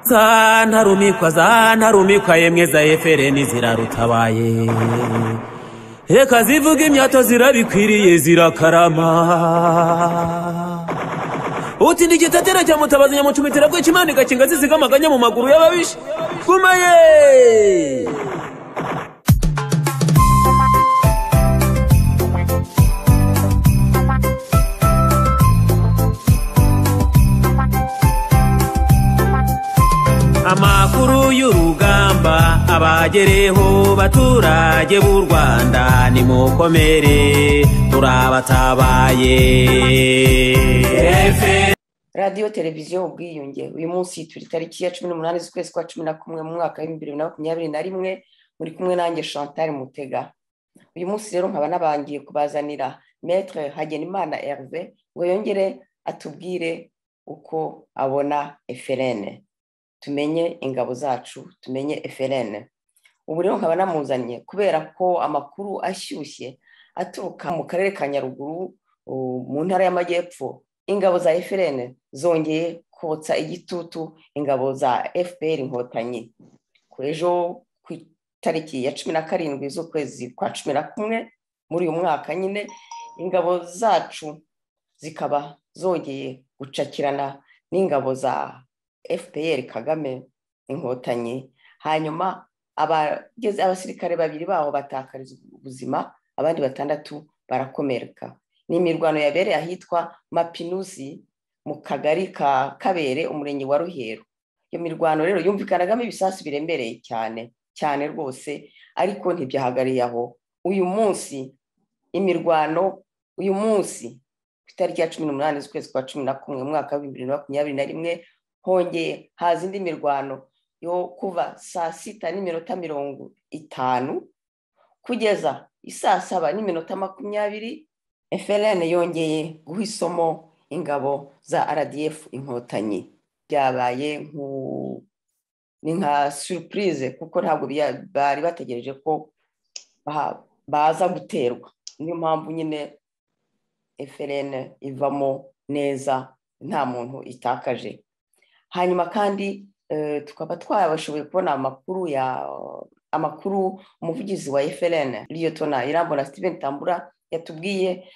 za ntarumikwa za ntarumikwa yemwe za efereni zirarutabaye reka zivuga imyato zirabikwiriye zirakarama utinda igitatera cya mutabazi nyamucumitira bwica imana igakinga zisiga amaganya mu maguru y'ababisha gumaye amakuru y'urugamba abagereho baturage b'u rwanda nimukomere turabatabaye radiyo televiziyo ubwiyunge uyu munsi turi tariki ya cumi n'umunani z'ukwezi kwa cumi na kumwe mu mwaka w'ibihumbi bibiri na makumyabiri na rimwe muri kumwe nanjye chantal mutega uyu munsi rero nkaba nabangiye kubazanira metere hagenimana herve ngo yongere atubwire uko abona eferene tumenye ingabo zacu tumenye eferene ubu rero nkaba namuzanye kubera ko amakuru ashyushye aturuka mu karere ka nyaruguru mu ntara y'amajyepfo ingabo za eferene zongeye kotsa igitutu ingabo za fpr inkotanyi ku ejo ku itariki ya cumi na karindwi z'ukwezi kwa cumi na kumwe muri uyu mwaka nyine ingabo zacu zikaba zongeye gucakirana n'ingabo za fpr kagame inkotanyi hanyuma abageze abasirikare babiri baho batakariza ubuzima abandi batandatu barakomereka ni imirwano yabereye ahitwa mapinusi mu kagari ka kabere umurenge wa ruheru iyo mirwano rero yumvikanagamo ibisasu biremereye cyane cyane rwose ariko ntibyahagariye aho uyu munsi imirwano uyu munsi ku itariki ya cumi n'umunani z'ukwezi kwa cumi na kumwe mu mwaka w'ibihumbi bibiri na makumyabiri na rimwe hongeye haza indi mirwano yo kuva saa sita n'iminota mirongo itanu kugeza isaa saba n'iminota makumyabiri eferene yongeye guha isomo ingabo za rdf inkotanyi byabaye ni nka surupurize kuko ntabwo bari bategereje ko baza guterwa niyo mpamvu nyine eferene ivamo neza nta muntu itakaje hanyuma kandi tukaba twabashoboye kubona amakuru ya amakuru umuvugizi wa eferene riyotona irambona steven tambura yatubwiye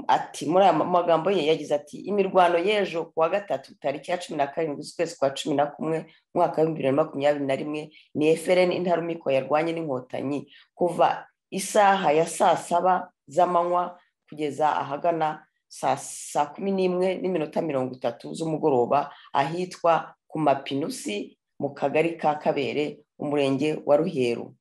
ati muri aya magambo ye yagize ati imirwano y'ejo ku wa gatatu tariki ya cumi na karindwi z'ukwezi kwa cumi na kumwe umwaka w'ibihumbi bibiri na makumyabiri na rimwe ni eferene intarumikwa yarwanye n'inkotanyi kuva isaha ya saa saba z'amanywa kugeza ahagana saa kumi n'imwe n'iminota mirongo itatu z'umugoroba ahitwa ku mapinusi mu kagari ka kabere umurenge wa ruheru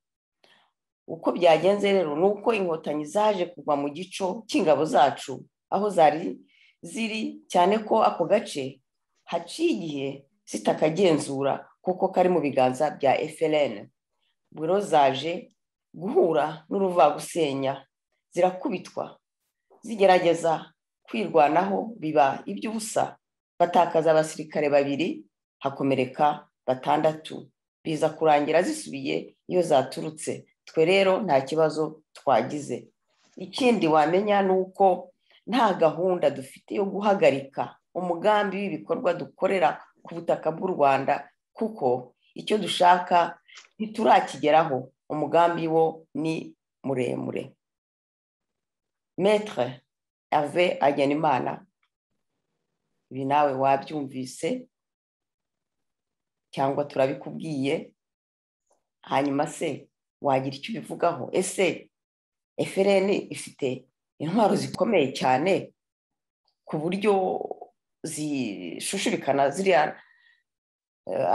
uko byagenze rero ni uko inkotanyi zaje kugwa mu gico cy'ingabo zacu aho zari ziri cyane ko ako gace haciye igihe zitakagenzura kuko kari mu biganza bya eferene biro zaje guhura n'uruvagusenya zirakubitwa zigerageza kwirwanaho biba iby'ubusa batakaza abasirikare babiri hakomereka batandatu biza kurangira zisubiye iyo zaturutse twe rero nta kibazo twagize ikindi wamenya ni uko nta gahunda dufite yo guhagarika umugambi w'ibikorwa dukorera ku butaka bw'u rwanda kuko icyo dushaka ntiturakigeraho umugambi wo ni muremure metre ave Hagenimana ibi nawe wabyumvise cyangwa turabikubwiye hanyuma se wagira icyo ubivugaho ese efereni ifite intwaro zikomeye cyane ku buryo zishushubikana ziriya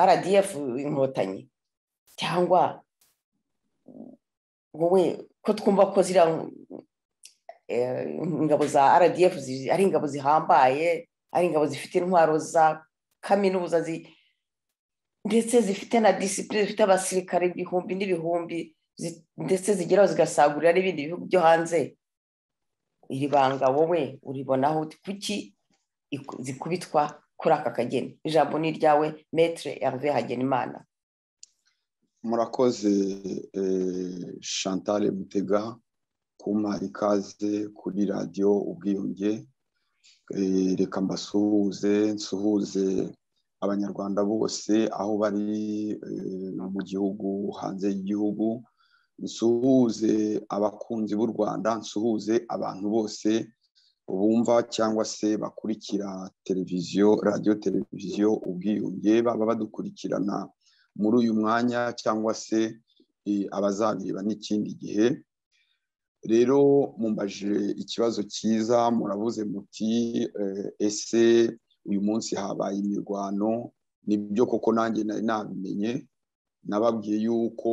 rdf inkotanyi cyangwa wowe ko twumva ko ziriya ingabo za rdf ari ingabo zihambaye ari ingabo zifite intwaro za kaminuza ndetse zifite na disipurine zifite abasirikare ibihumbi n'ibihumbi ndetse zigeraho zigasagurira n'ibindi bihugu byo hanze iri banga wowe uribonaho kuki zikubitwa kuri aka kageni ijambo ni iryawe metere yanduye hagenimana murakoze chantal butega kumpa ikaze kuri radiyo ubwiyunge reka mbasuhuze nsuhuze abanyarwanda bose aho bari eh, no mu gihugu hanze y'igihugu nsuhuze abakunzi b'u rwanda nsuhuze abantu bose bumva cyangwa se bakurikira televiziyo radiyo televiziyo ubwiyunge baba badukurikirana muri uyu mwanya cyangwa se eh, abazabireba n'ikindi gihe rero mumbaje ikibazo cyiza murabuze muti eh, ese uyu munsi habaye imirwano nibyo koko nanjye nari nabimenye nababwiye yuko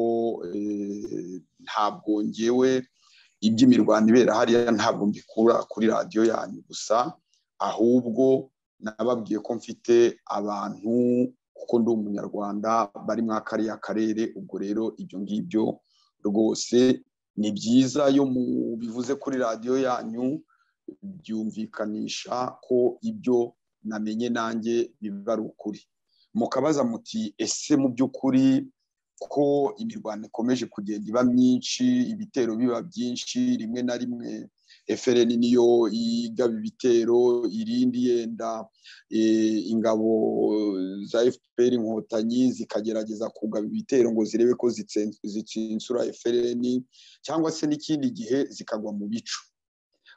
eh, ntabwo ngewe iby'imirwano ibera hariya ntabwo mbikura kuri radiyo yanyu gusa ahubwo nababwiye ko mfite abantu kuko ndi umunyarwanda bari muri kariya karere ubwo rero ibyo ngibyo rwose ni byiza iyo mubivuze kuri radiyo yanyu byumvikanisha ko ibyo namenye nanjye biba ari ukuri mukabaza muti ese mu by'ukuri ko imirwano ikomeje kugenda iba myinshi ibitero biba byinshi rimwe na rimwe FRN niyo igaba ibitero irindi yenda ingabo za FPR inkotanyi zikagerageza kugaba ibitero ngo zirebe ko zitsinsura FRN cyangwa se n'ikindi gihe zikagwa mu bicu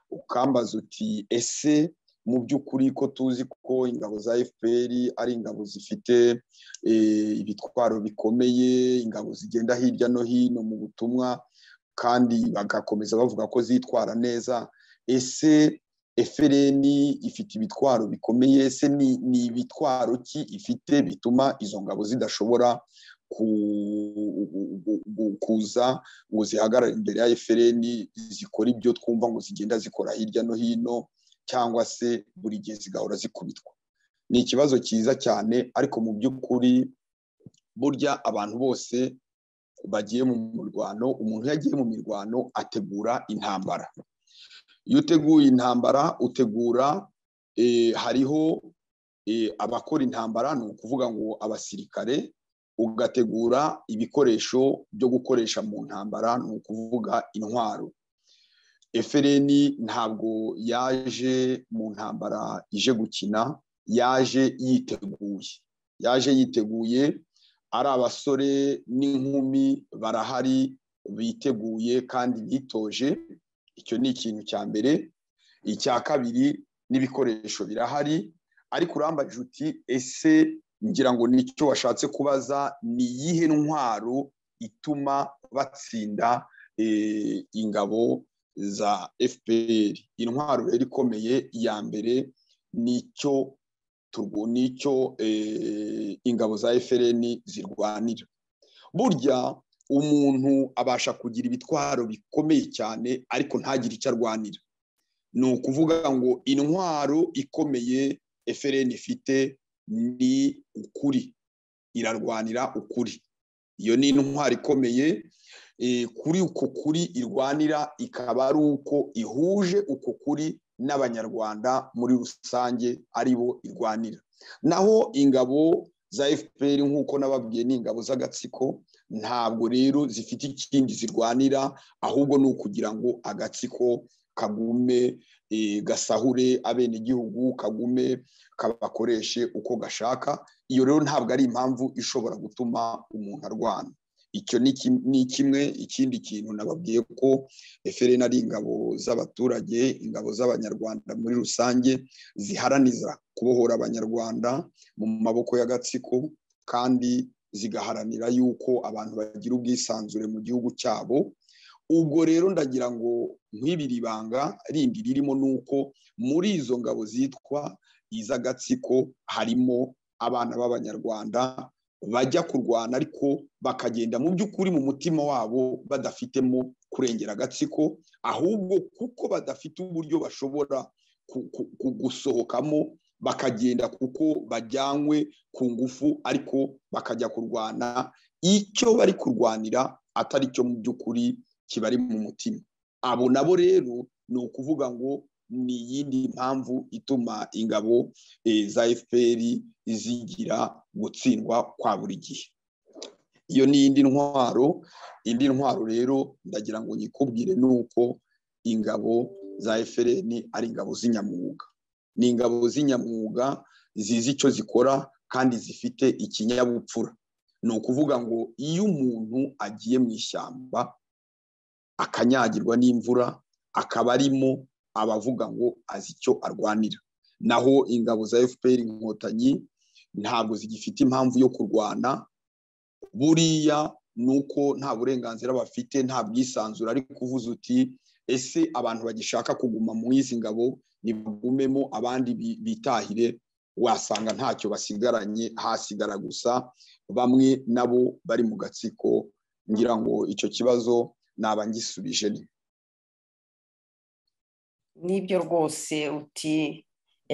ukambaza uti ese mu by'ukuri ko tuzi ko ingabo za fpr ari ingabo zifite ibitwaro bikomeye ingabo zigenda hirya no hino mu butumwa kandi bagakomeza bavuga ko zitwara neza ese FRN ifite ibitwaro bikomeye ese ni ibitwaro ki ifite bituma izo ngabo zidashobora kuza ngo zihagarare imbere ya FRN zikora ibyo twumva ngo zigenda zikora hirya no hino cyangwa se buri gihe zigahora zikubitwa ni ikibazo cyiza cyane ariko mu by'ukuri burya abantu bose bagiye mu mirwano umuntu iyo agiye mu mirwano ategura intambara iyo uteguye intambara utegura hariho abakora intambara ni ukuvuga ngo abasirikare ugategura ibikoresho byo gukoresha mu ntambara ni ukuvuga intwaro FRN ntabwo yaje mu ntambara ije gukina yaje yiteguye yaje yiteguye ari abasore n'inkumi barahari biteguye kandi bitoje icyo ni ikintu cya mbere icya kabiri n'ibikoresho birahari ariko urambaje uti ese ngira ngo nicyo washatse kubaza ni iyihe ntwaro ituma batsinda ingabo za fpr intwaro rero ikomeye iya mbere nicyo nicyo ingabo za FRN zirwanira burya umuntu abasha kugira ibitwaro bikomeye cyane ariko ntagire icyo arwanira ni ukuvuga ngo intwaro ikomeye FRN ifite ni ukuri irarwanira ukuri iyo ni intwaro ikomeye kuri uko kuri irwanira ikaba ari uko ihuje uko kuri n'abanyarwanda muri rusange ari bo irwanira naho ingabo za fpr nk'uko nababwiye ni ingabo z'agatsiko ntabwo rero zifite ikindi zirwanira ahubwo ni ukugira ngo agatsiko kagume gasahure abenegihugu kagume kabakoreshe uko gashaka iyo rero ntabwo ari impamvu ishobora gutuma umuntu arwana icyo ni kimwe ikindi kintu nababwiye ko FRN ari ingabo z'abaturage ingabo z'abanyarwanda muri rusange ziharaniza kubohora abanyarwanda mu maboko y'agatsiko kandi zigaharanira yuko abantu bagira ubwisanzure mu gihugu cyabo ubwo rero ndagira ngo nk'ibiri banga rindi ririmo ni uko muri izo ngabo zitwa iz'agatsiko harimo abana b'abanyarwanda bajya kurwana ariko bakagenda mu by'ukuri mu mutima wabo badafitemo kurengera agatsiko ahubwo kuko badafite uburyo bashobora gusohokamo bakagenda kuko bajyanywe ku ngufu ariko bakajya kurwana icyo bari kurwanira atari cyo mu by'ukuri kibari mu mutima abo nabo rero ni ukuvuga ngo ni iyindi mpamvu ituma ingabo za fpr zigira gutsindwa kwa buri gihe iyo ni indi ntwaro indi ntwaro rero ndagira ngo nyikubwire ni uko ingabo za fpr ari ingabo z'inyamwuga ni ingabo z'inyamwuga zizi icyo zikora kandi zifite ikinyabupfura ni ukuvuga ngo iyo umuntu agiye mu ishyamba akanyagirwa n'imvura akaba arimo abavuga ngo azi icyo arwanira naho ingabo za fpr inkotanyi ntabwo zigifite impamvu yo kurwana buriya ni uko nta burenganzira bafite nta bwisanzure ari kuvuza uti ese abantu bagishaka kuguma mu izi ngabo ntibagumemo abandi bitahire wasanga ntacyo basigaranye hasigara gusa bamwe nabo bari mu gatsiko ngira ngo icyo kibazo nabangisubije ni n'ibyo rwose uti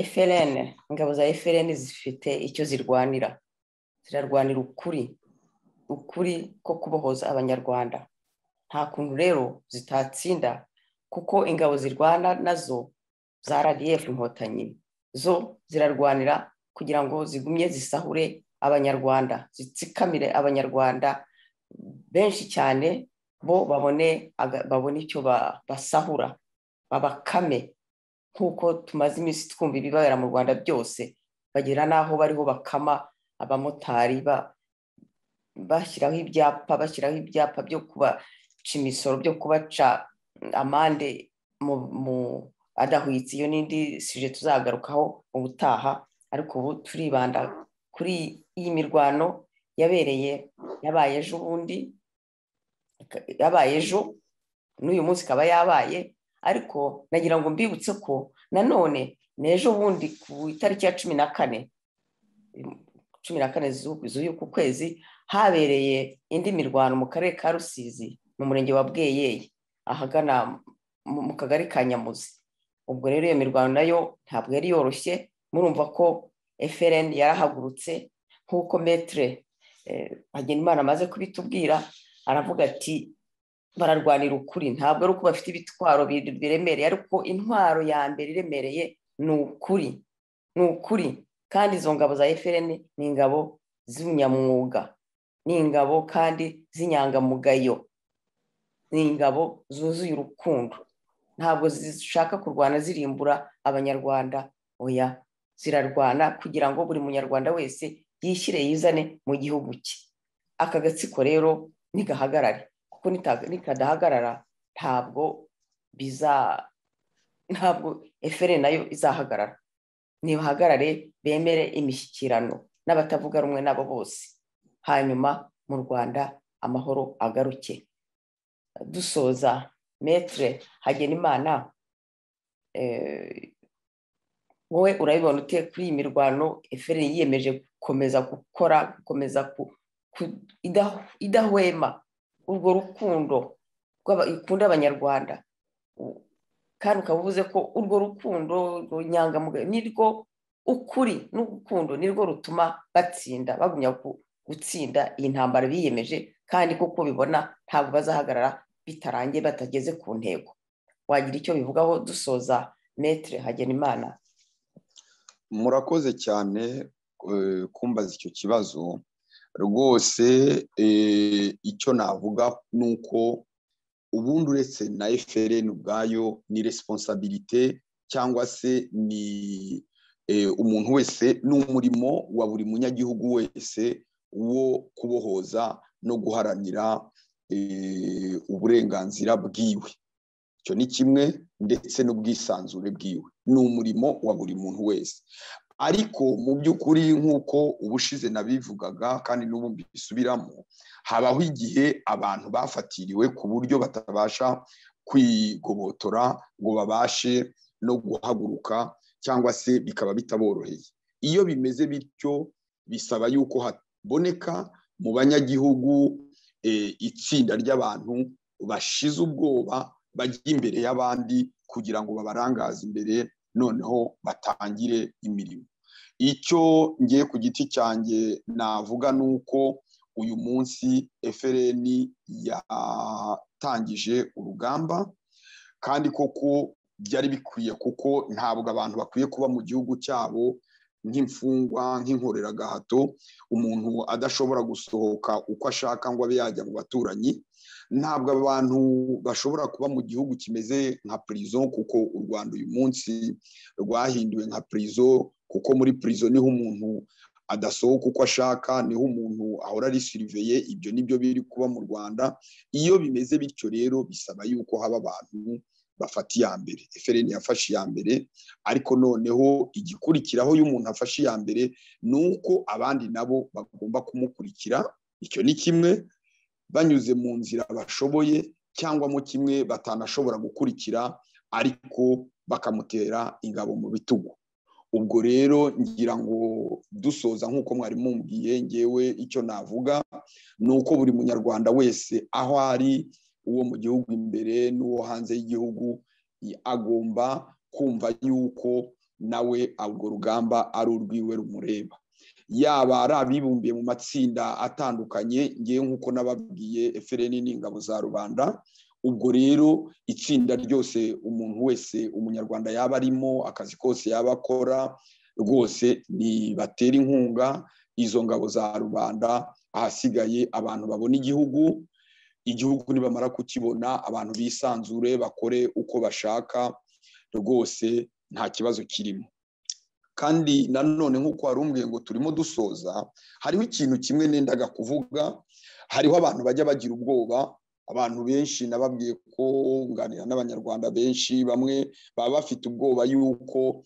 eferene ingabo za eferene zifite icyo zirwanira zirarwanira ukuri ukuri ko kubohoza abanyarwanda nta kuntu rero zitatsinda kuko ingabo zirwana nazo za radiyefu inkotanyi zo zirarwanira kugira ngo zigumye zisahure abanyarwanda zitsikamire abanyarwanda benshi cyane bo babone babone icyo basahura babakame nk'uko tumaze iminsi twumva ibibabera mu rwanda byose bagera n'aho bariho bakama abamotari bashyiraho ibyapa bashyiraho ibyapa byo kubaca imisoro byo kubaca amande mu adahwitse iyo n'indi sije tuzagarukaho ubutaha ariko ubu turibanda kuri iyi mirwano yabereye yabaye ejo bundi yabaye ejo n'uyu munsi ikaba yabaye ariko nagira ngo mbibutse ko nanone ni ejo bundi ku itariki ya cumi na kane cumi na kane z'uku kwezi habereye indi mirwano mu karere ka rusizi mu murenge wa bweyeye ahagana mu kagari ka nyamuzi ubwo rero iyo mirwano nayo ntabwo yari yoroshye murumva ko FRN yarahagurutse nk'uko metere hagenimana amaze kubitubwira aravuga ati bararwanira ukuri ntabwo ari uko bafite ibitwaro biremereye ariko intwaro ya mbere iremereye ni ukuri ni ukuri kandi izo ngabo za FRN ni ingabo z'ubunyamwuga ni ingabo kandi z'inyangamugayo ni ingabo zuzuye urukundo ntabwo zishaka kurwana zirimbura abanyarwanda oya zirarwana kugira ngo buri munyarwanda wese yishyire yizane mu gihugu cye aka gatsiko rero ntigahagarare kuko nikadahagarara ntabwo biza ntabwo efere nayo izahagarara ntibahagarare bemere imishyikirano n'abatavuga rumwe nabo bose hanyuma mu rwanda amahoro agaruke dusoza metere hagenimana wowe urabibona ute kuri iyi mirwano eferi yiyemeje gukomeza gukora gukomeza idahwema urwo rukundo ikunda abanyarwanda kandi ukaba uvuze ko urwo rukundo runyangamugayo ni rwo ukuri n'urukundo ni rwo rutuma batsinda bagumya gutsinda iyi ntambara biyemeje kandi kuko bibona ntabwo bazahagarara bitarangiye batageze ku ntego wagira icyo bivugaho dusoza metere hagenimana murakoze cyane kumbaza icyo kibazo rwose icyo navuga ni uko ubundi uretse na efereni ubwayo ni resiponsabirite cyangwa se ni umuntu wese ni umurimo wa buri munyagihugu wese wo kubohoza no guharanira uburenganzira bwiwe icyo ni kimwe ndetse n'ubwisanzure bwiwe ni umurimo wa buri muntu wese ariko mu by'ukuri nk'uko ubushize nabivugaga kandi n'ubu mbisubiramo habaho igihe abantu bafatiriwe ku buryo batabasha kwigobotora ngo babashe no guhaguruka cyangwa se bikaba bitaboroheye iyo bimeze bityo bisaba yuko haboneka mu banyagihugu itsinda ry'abantu bashize ubwoba bajya imbere y'abandi kugira ngo babarangaze imbere noneho batangire imirimo icyo ngiye ku giti cyanjye navuga ni uko uyu munsi FRN yatangije urugamba kandi koko byari bikwiye kuko ntabwo abantu bakwiye kuba mu gihugu cyabo nk'imfungwa nk'inkoreragahato umuntu adashobora gusohoka uko ashaka ngo abe yajya mu baturanyi ntabwo abantu bashobora kuba mu gihugu kimeze nka purizo kuko u rwanda uyu munsi rwahinduwe nka purizo kuko muri purizo niho umuntu adasohoka uko ashaka niho umuntu ahora arisiriveye ibyo nibyo biri kuba mu rwanda iyo bimeze bityo rero bisaba yuko haba abantu bafata iya mbere efereni yafashe iya mbere ariko noneho igikurikiraho iyo umuntu afashe iya mbere ni uko abandi nabo bagomba kumukurikira icyo ni kimwe banyuze mu nzira bashoboye cyangwa mo kimwe batanashobora gukurikira ariko bakamutera ingabo mu bitugu ubwo rero ngira ngo dusoza nk'uko mwari mumbwiye ngewe icyo navuga ni uko buri munyarwanda wese aho ari uwo mu gihugu imbere n'uwo hanze y'igihugu agomba kumva yuko nawe urwo rugamba ari urwiwe rumureba yaba ari abibumbiye mu matsinda atandukanye ngewe nk'uko n'ababwiye efereni n'ingabo za rubanda ubwo rero itsinda ryose umuntu wese umunyarwanda yaba arimo akazi kose yaba akora rwose ntibatera inkunga izo ngabo za rubanda ahasigaye abantu babona igihugu igihugu nibamara kukibona abantu bisanzure bakore uko bashaka rwose nta kibazo kirimo kandi nanone nk'uko wari umbwiye ngo turimo dusoza hariho ikintu kimwe nendaga kuvuga hariho abantu bajya bagira ubwoba abantu benshi nababwiye ko nganira n'abanyarwanda benshi bamwe baba bafite ubwoba yuko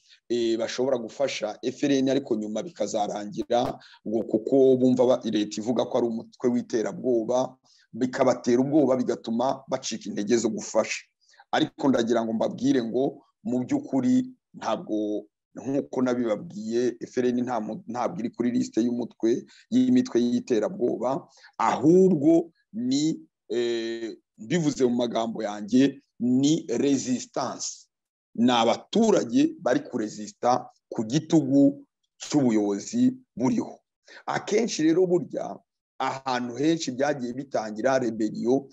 bashobora gufasha efereni ariko nyuma bikazarangira ngo kuko bumva leta ivuga ko ari umutwe w'iterabwoba bikabatera ubwoba bigatuma bacika intege zo gufasha ariko ndagira ngo mbabwire ngo mu by'ukuri ntabwo nk'uko nabibabwiye efereni ntabwo iri kuri lisite y'umutwe y'imitwe y'iterabwoba ahubwo ni bivuze mu magambo yanjye ni resistance ni abaturage bari kurezisita ku gitugu cy'ubuyobozi buriho akenshi rero burya ahantu henshi byagiye bitangira reberiyo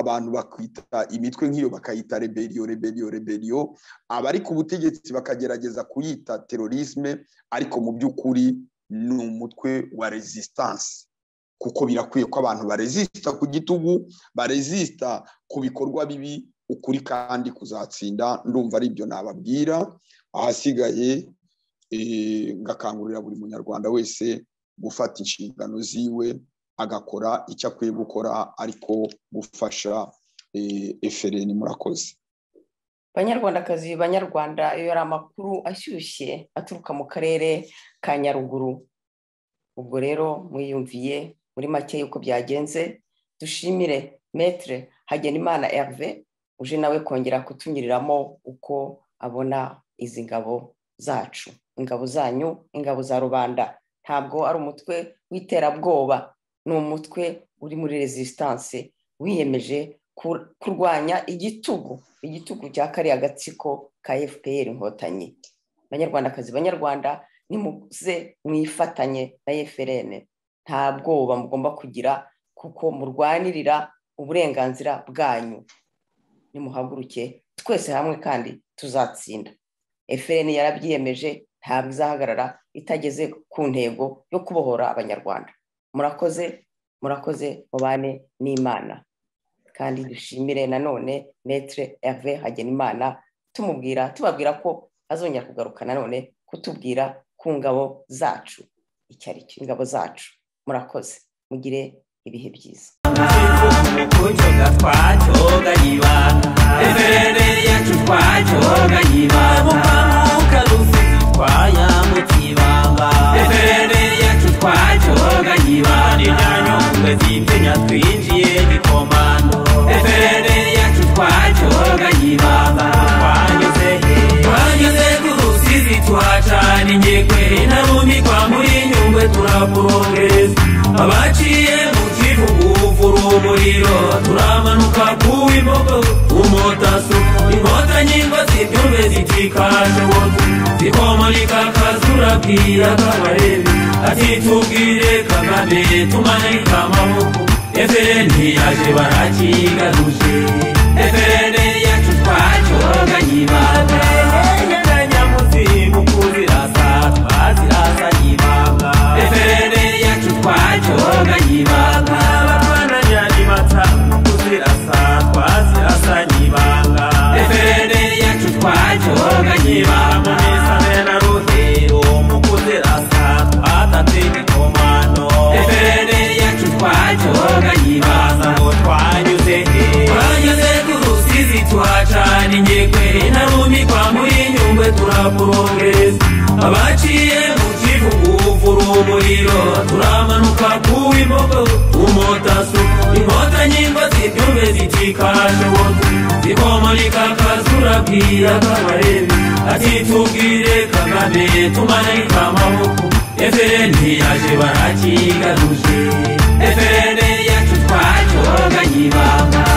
abantu bakwita imitwe nk'iyo bakayita reberiyo reberiyo reberiyo abari ku butegetsi bakagerageza kuyita terorisme ariko mu by'ukuri ni umutwe wa resistance kuko birakwiye ko abantu barezisita ku gitugu barezisita ku bikorwa bibi ukuri kandi kuzatsinda ndumva ari ibyo nababwira ahasigaye ngakangurira buri munyarwanda wese gufata inshingano ziwe agakora icyo akwiye gukora ariko gufasha efereni murakoze banyarwandakazi banyarwanda iyo ari amakuru ashyushye aturuka mu karere ka nyaruguru ubwo rero mwiyumviye muri make y'uko byagenze dushimire metere hagenimana erve uje nawe kongera kutunyuriramo uko abona izi ngabo zacu ingabo zanyu ingabo za rubanda ntabwo ari umutwe w'iterabwoba ni umutwe uri muri resisitanse wiyemeje kurwanya igitugu igitugu cya kariya agatsiko ka fpr inkotanyi banyarwandakazi banyarwanda nimuze mwifatanye na fpr nta bwoba mugomba kugira kuko murwanirira uburenganzira bwanyu nimuhaguruke twese hamwe kandi tuzatsinda fpr yarabyiyemeje ntabwo izahagarara itageze ku ntego yo kubohora abanyarwanda murakoze murakoze mubane n'imana kandi dushimire nanone metere ave hagenimana tumubwira tubabwira ko azongera kugaruka nanone kutubwira ku ngabo zacu icyo ari cyo ingabo zacu murakoze mugire ibihe byiza kujoga twajoga yibanga embere yacu twajoga yibanga mukarufi twaya mu kibanga embere yacu twajoga yibanga inyanyongwe zitinya twinjiye gikomando embere yacu twajoga yibanga twanyuze he twanyuze ku rusizi tuhacana ingekwe inarumikwa muri nyungwe turakurongeza abaciye mu kivugu uvura umuriro turamanuka ku imbogo umotaso inkotanyi ngo zibyumve zitikaje wotu zikomolika kazura bwira kabarebe ati tubwire kagame tumanika amaboko efereni yaje barakigaruje efereni yacu twacoganye ibanga enyeganyamuzimu kuzirasa twazirasa nyibanga efereni yacu twajoga nyibanga abatwana nyari matamu kuzirasa twazirasa nyibanga efereni yacu twajoga nyibanga mumisane na ruhero mu kuzirasa twatate twoga yibanga ngo twanyuze he twanyuze ku rusizi tuhacana ingekwe intarumikwa muri nyungwe turakurongeza abaciye mu kivugu uvura umuriro turamanuka ku w'imbogo umotasu inkota nyimba zibyumve zitikashoboka zibomoleka kazura bwira kabarebe ati tubwire kagame tumanike amaboko efn yaje barakigaruje efn yacu twacyoganye ibanga